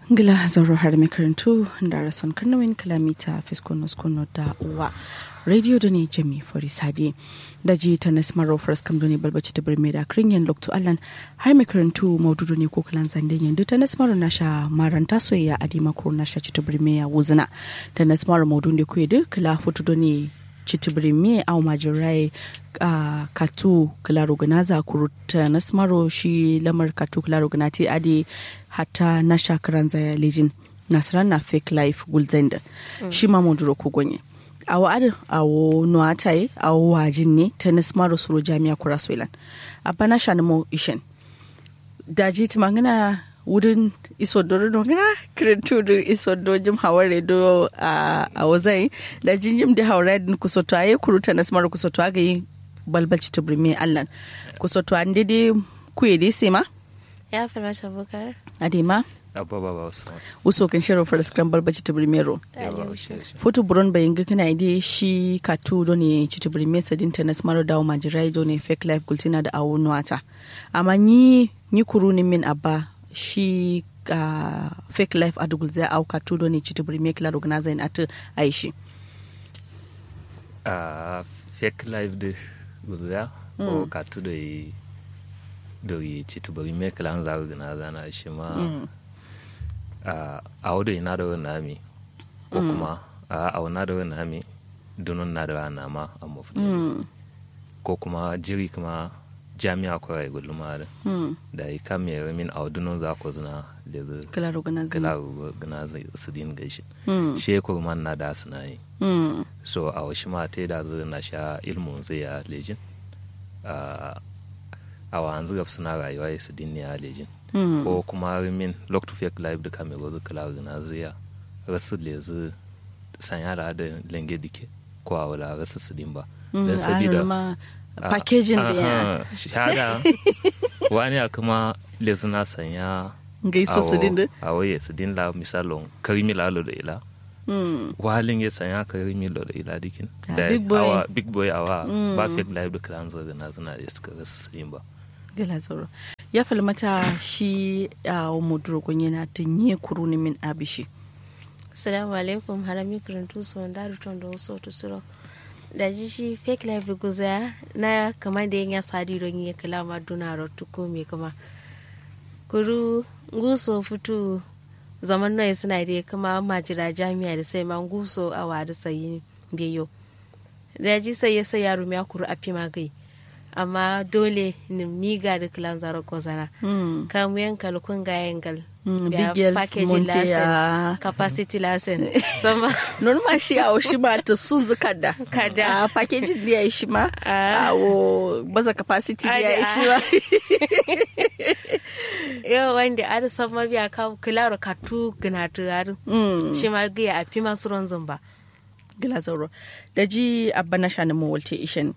ngila zoro har makarantu da rason karnawin kalamita fiskonos kono da uwa radio da ne jami fori sadi da ji ta nasmaro first kam ne balbaci ta birme da krinyan lokto allan har makarantu maududu ne ko kalan zanden yanzu ta nasmaro na sha maranta soyayya a dima ko na sha ci ta birme ya wuzina ta nasmaro maudu ne ko yadda kala foto ne chitibirimi au majirai uh, katu kila ruganaza kuruta nasmaro shi lamar katu kila ruganati adi hata na shakaran zaya lijin nasaran na fake life gulzenda mm. shi ma munduro kugonye awo adi awo nuatai awo wajin ne ta nasmaro suro jami'a kura soilan abana shanimo ishen daji tumangana wurin isodo do ngana kirintu do isodo jim haware do a a wazai da jinjim da haware din kusoto aye kuruta na smar kusoto aga yi balbalci to brime allan kusoto an dede kuye de sema ya fara ta bukar adema abba ba ba wasu uso kan shiro for scrum balbalci to brime ro foto buron bayin ga kana ide shi katu do ne ci to brime sadin ta na smar da majirai do ne fake life gultina da awu nuata amma ni ni kuru ni min abba shi uh, fake life a dugul zai auka tudo ne citi buri mekla organizer in atu aishi a fake life de gulza o ka tudo yi do yi citi buri mekla an zaga gana zana shi ma a wado ina da wani nami ko kuma a wana da wani nami dunun na da wani nama a mafi ko kuma jiri kuma jami'a ko ay gulma da da yi kam ya min audunon za ko zina da zai kala organizer kala organizer su din gaishe shi ko man na da suna yi so a washi ma ta da zai na sha ilmu zai ya lejin a wa an zuga suna rayuwa ya su din ya lejin ko kuma min lock to fake life da kame gozu kala organizer ya rasu lezu sanya da lenge dike ko a wala rasu su din ba dan sabida packaging biya shahada wani a kuma lezuna sanya gaiso su dinda a waye su dinla misalon karimi lalo da ila walin ya sanya karimi lalo da ila dikin da big boy. awa big boy awa ba fake life da kiran zo na zuna da suka rasa su yin ba gila tsoro ya falmata shi a mudurokun yana tunye kuruni min abishi assalamu alaikum harami kirintu su wanda ruton da wasu wata suro da ji shi fake life guza na kamar da ya sadi don yi kalama duna rotu ko me kuma kuru guso fito zaman noye suna da kama majira jami'a da sai man guso a wada sayi biyo da ji sai ya sai yaro ya kuru a fi magai amma dole miga da kilan zaro kozana kamu yan kalkun ga yangal big girls monte ya capacity lesson sama non ma shi awo shi ma ta sun zuka da Kada. a packaging da ya yi shi ma awo baza capacity da ya yi shi ma yau wanda ada sama biya ka kilaro katu ginatu yaro shi ma gaya a fi masu ron zumba gila zauro da ji abba na shanin mawalte ishen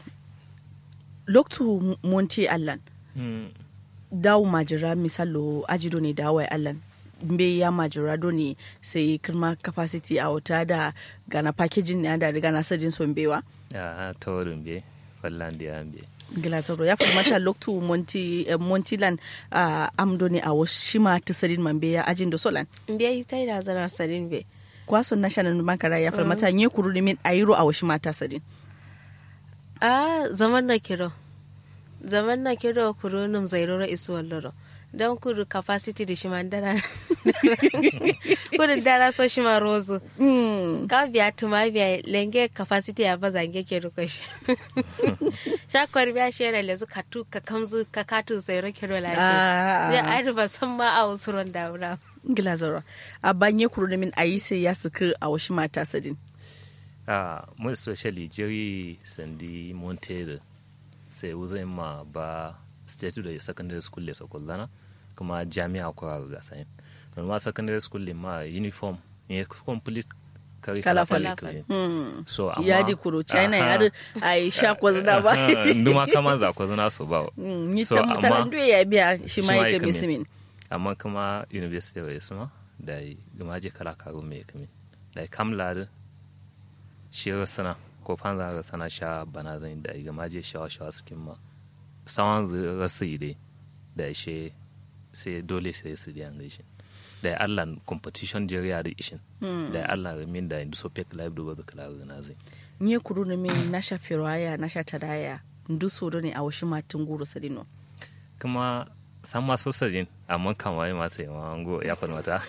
loktu monte allan dawo majira misalo ajido ne dawo allan mbe ya majira do ne sai kirma capacity a wata da gana packaging ne da gana sajin son bewa a ta wurin be fallan da yan be gilazaro ya mata loktu monti eh, montilan uh, amdo ne a washima ta sadin mambe ya ajin da solan biya ita da zana sadin be kwason national bankara ya mata nye kuru ne min ayiro a washima ta sadin a zaman na kiro zaman na kiro kuro num zairoro isu walloro don kuru capacity da shima dara kudu dara so shima rozo ka biya tuma biya lenge capacity ya baza nge ke ruka shi shakwar biya shi yana lezu katu ka kamzu ka katu zairo kiro la shi Ah. ya adi ba san ma a wasu ron daura gilazaro a banye kuru ne min ayi sai ya suka a washima ta sadin a mu especially jerry sandi montere sai uzai ma ba state da secondary school le sokollana kuma jami'a ko ga sayin don ma secondary school le ma uniform ne complete kari Kala kala fala. kala so amma ya di kuro china ya Aha. di a yi sha kwazina ba Aha, nduma kama za ko zuna so ba Mm, ni So, tam amma- taran duwe ya biya shi ma shi ma yake yake min. misimin amma kuma university wa suma da yi gama je kala karu mai kami da kam ladu shi sana ko fanza ga sana sha bana zan da yi gama je shawa shawa su ma sawan zai rasu yi dai da shi sai dole sai su diyan gaishe da allah competition jeriya da ishin da allah min da indu so pek live do ga kala na zai nye kuru na min nasha firwaya nasha tadaya ndu sodo ne a washi matin guru sadino kuma san ma sosarin amma kama yi masu yawan ango ya falmata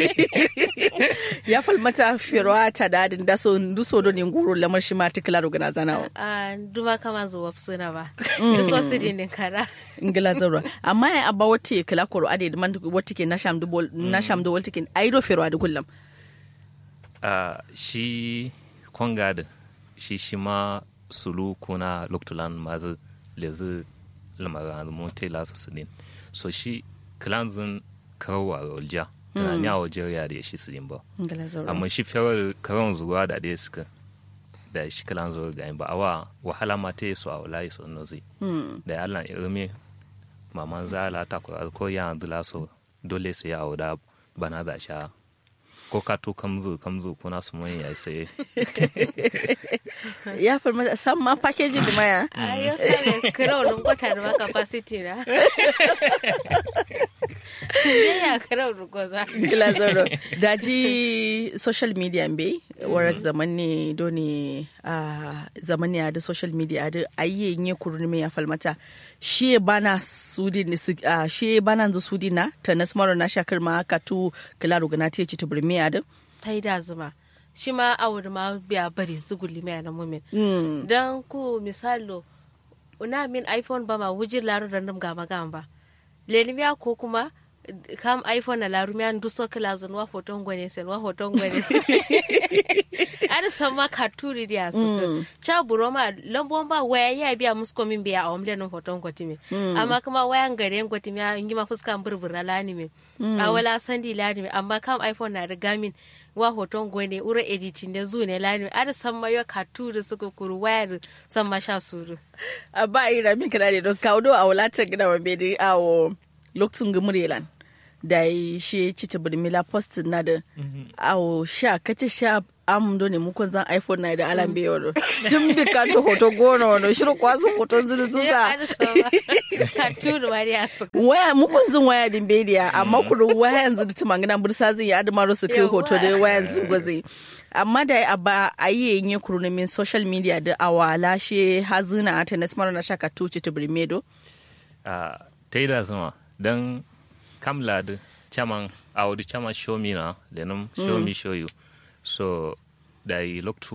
ya falmata firwa tadadin da so ndu sodo ne guru lamar shi mati kala rugana zana a duma kama zuwa suna ba da so su dinin kara ngila zarwa amma ya abba wati kala koro ade man wati ke nasham du bol nasham du wati ke aido firwa da kullum a shi kwangada shi shi ma sulu kuna loktulan mazu lezu lamara monte la su sidin so shi klanzin karowa rolja tunani a wajen ya da shi sidin ba ngila zarwa amma shi fiyar karon zuwa da ɗaya suka da shi kalan zuwa ga ba awa wahala ma ta yi su a walayi su nozi da ya allah irmi maman zala ta ko ya zula so dole sai ya da bana da sha ko ka to kamzu kamzu kuna su mun ya sai ya falmata san ma packaging da maya a yau kare kira wani kwata da ba capacity na me ya kira wani goza ngila zarwa daji social media mbe warak zaman ne doni a zaman ne da social media da ayye nye kuru ne ya falmata shi bana sudi ni sig- ah, shi bana nzu sudi na ta nasmaro na shakar ma ka tu kila rugana ta ci ta burmi ya da ta yi da zuma shi ma a wuri ma biya bari zuguli mai na mumin Mm. don ku misalo una min iphone ba ma wujir laru da ndum gama gama ba lenimiya ko kuma kam iphone na laru miya nduso kila zan wa foton gwene sen wa foton gwene sen ada sama katuri dia suka cha buroma lambon ba waya ya biya musko min biya a omle no foton gwati me amma kuma wayan gare gwati me ingi ma fuskan burbura lani me a wala sandi lani me amma kam iphone na da gamin wa hoton gwene ura editing da zu ne lani me ada sama yo katuri suka kuru wayar sama sha suru a ba yi rami kana ne don kawo do a wulatar gina wa bai a wo lokacin gumurelan da yi shi ci ta burmila post na da a wo sha kace sha am do ne mukon zan iphone na da alam bai yoro tun bi ka to hoto gona wano shiru kwasu hoton zulu Ya zuza ada sama katuri wari a suka waya mukon zin waya din bai diya amma kuru waya yanzu da tumangina bursa zai yi adamaro su kai Yawwa. hoto da waya yanzu gwazi amma da a ba a yi yin kuru na min social media da awala shi hazina ta nasmar na shaka tuci ta burmedo a ta yi da zama don kamla da chaman a wadi chaman show me na lenum show me show you so da yi loktu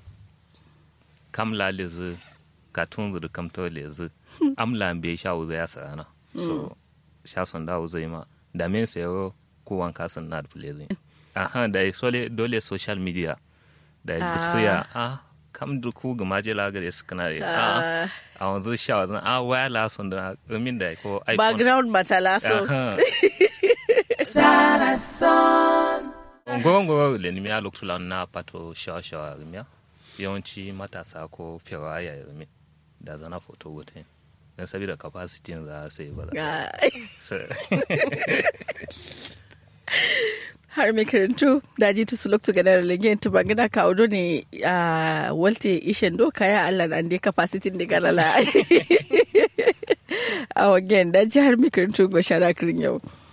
kamla lezi katun da kamto lezi amla be sha wuza ya sarana so sha son da wuza ma da men sayo ko wanka san na da lezi aha da yi sole dole social media da yi dufsiya ah kam da ku ga maje lagare su kana da ah a wanzu sha wazan a waya la son da min da ko iphone background matalaso Ngoro le nimi a lokacin na pato shawa-shawa rimiya yawanci matasa ko firawa ya rimi da zana foto wutin don saboda capacity za su yi ba za har mai karantu da ji tusu loktu ga dare lege tu bangina ka odo ne a walte ishen do kaya Allah na ande capacity de garala a wagen da ji har mai karantu go shara kirin yau